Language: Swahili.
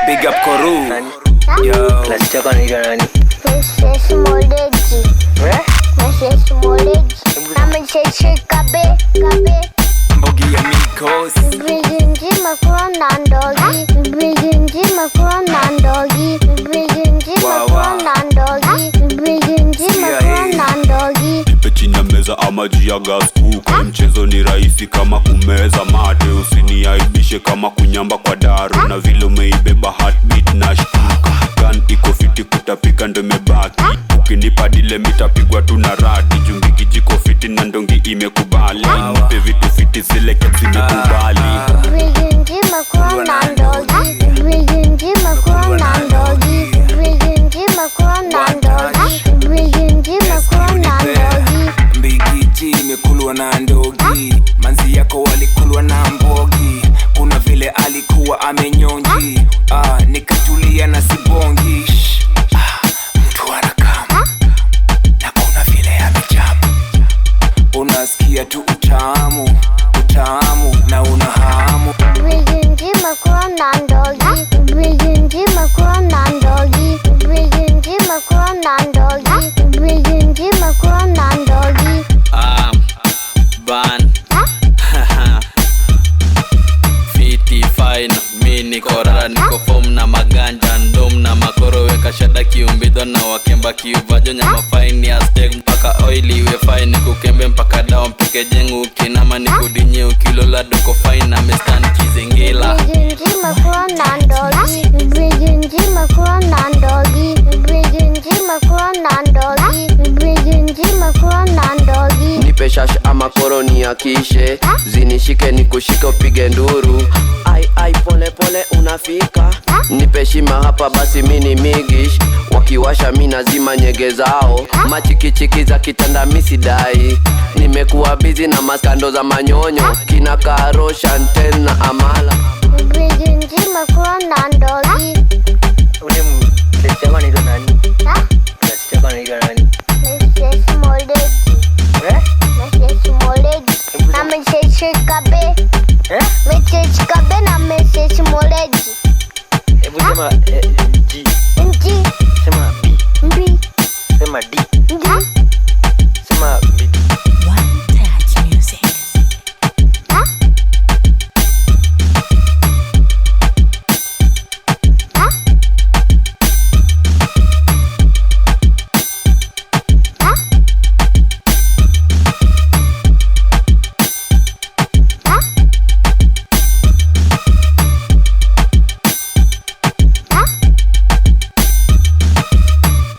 Big up Koru. Yo. Klasi chako anaitwa nani? Mrs. Moleji. Eh? Mrs. Moleji. Na Mrs. Kabe. Kabe. Mbogi ya Mikos. Birinji makura na ndogi. Birinji makura na ndogi. Birinji Wa, makura wa. na ndogi. Birinji Sikia makura hii. na ndogi. Nipe chini ya meza ama juu ya gas cooker. Mchezo ni rahisi kama kumeza mate, usiniaibishe kama kunyamba kwa daro, na vile umeibeba heartbeat na shtuka. Gun iko fiti kutapika ndo imebaki, ukinipa dile mitapigwa tu na radi. Jumbiki jiko fiti na ndongi imekubali, nipe vitu fiti zile keps zimekubali. Birinji makura na ndogi. Birinji makura na ndogi. Birinji makura na ndogi. Birinji makura na ndogi. Mbigiji imekulwa na ndogi, manzi yako walikulwa na mbogi. Kuna vile alikuwa amenyonji, ah, nikatulia na sibongi. Shh, ah, mtu anakama na kuna vile amejama, unasikia tu utamu utamu na una hamu Birinji makura na ndogi. Birinji makura na ndogi. Birinji makura na ndogi. Birinji makura na ndogi. Ah, ban fiti fine mi niko rara niko fom na maganja ndom na makoro weka shada kiumbidho na wakemba kiuvajo nyama faini ya steak mpaka oili iwe fine kukembe mpaka dawa mpike jengu ukinama nikudinye ukilola doko fine na mestan kizingila Birinji makura na ndogi. Birinji makura na ndogi. Birinji makura na ndogi. Birinji makura na ndogi. nipe shash ama koroni ya kishe zinishike nikushike upige nduru ai ai pole pole unafika nipe shima hapa basi mini migish wakiwasha mi nazima nyege zao machikichiki za kitanda misidai nimekuwa bizi na maskando za manyonyo kina karo shanten na amala Birinji makura na ndogi. Ule m- klasi chako anaitwa nani? Ha? Klasi chako anaitwa nani? Mrs. Moleji. Eh? Mrs. Moleji. Na Mrs. Kabe. Eh? Mrs. Kabe na Mrs. Moleji. Hebu sema eh, G. Nji. Sema B. Mbi. Sema D.